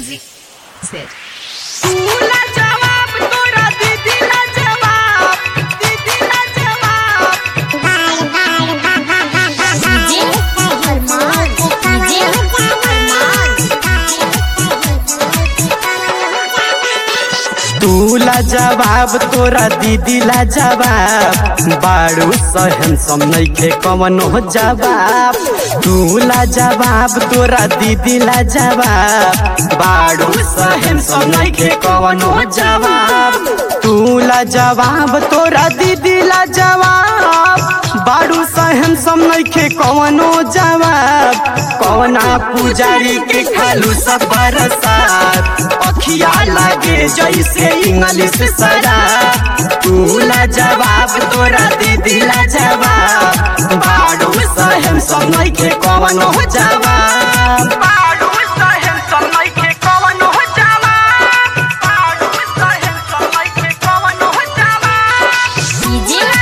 Music. Set. तूला जवाब तोरा दीदीला जवाब दीदीला जवाब तूला जवाब तोरा दीदीला जवाब बाड़ू सहन सम नइखे कवनो जवाब तूला जवाब तोरा दीदीला जवाब बाड़ू सहन सम नइखे कवनो जवाब तूला जवाब तोरा दीदीला जवाब बाड़ू सहन सम नइखे कवनो जवाब कवना पुजारी के खालू सब बरसात अखिया लागे जैसे इंग्लिश शराब तूला जवाब तोरा दीदीला जवाब बाड़ू सहन सम नइखे कवनो जवाब बाड़ू सहन सम नइखे कवनो जवाब बाड़ू सहन सम नइखे कवनो जवाब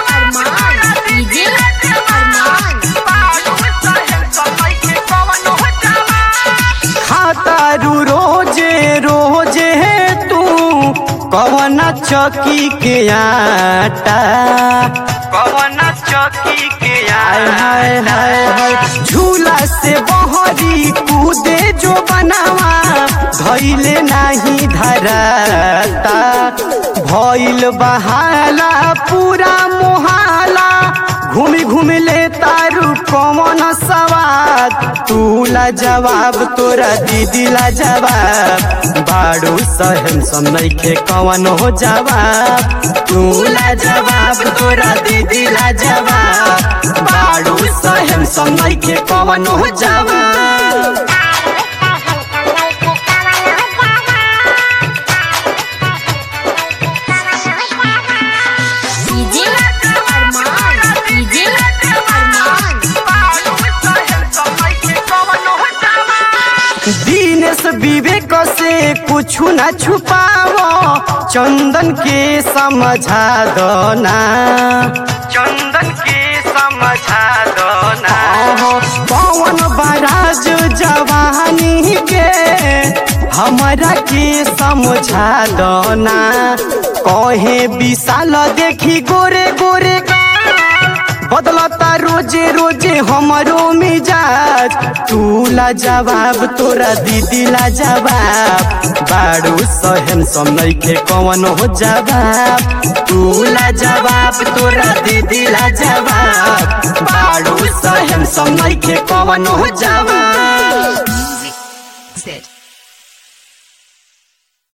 खातारू रोजे रोजे तू कवन चौकी के आटा कवन चौकी के हाय हाय हाय हाय झूला से बहरी कूदे जो बनावा धैले नाही धराता भइल बहाला पूरा मोहाला घूमी घूमी ले तारू कौन सवाद तूला जवाब तोरा दीदीला जवाब बाड़ू सहन सम नइखे कवन हो जवाब तूला जवाब तोरा दीदीला जवाब बाड़ू सहन सम नइखे कवन हो जवाब दीनेश विवेक से कुछ न छुपाओ चंदन के समझा दो ना चंदन के समझा दो ना पवन बराज जवानी के हमरा के समझा दो ना कहे विशाल देखी गोरे गोरे बदलता रोजे रोजे हमरो मिजाज तूला जवाब तोरा दीदीला जवाब बाड़ू सहन सम नइखे कवन हो जवाब तूला जवाब तोरा दीदीला जवाब बाड़ू सहन सम नइखे कवन हो जवाब Set.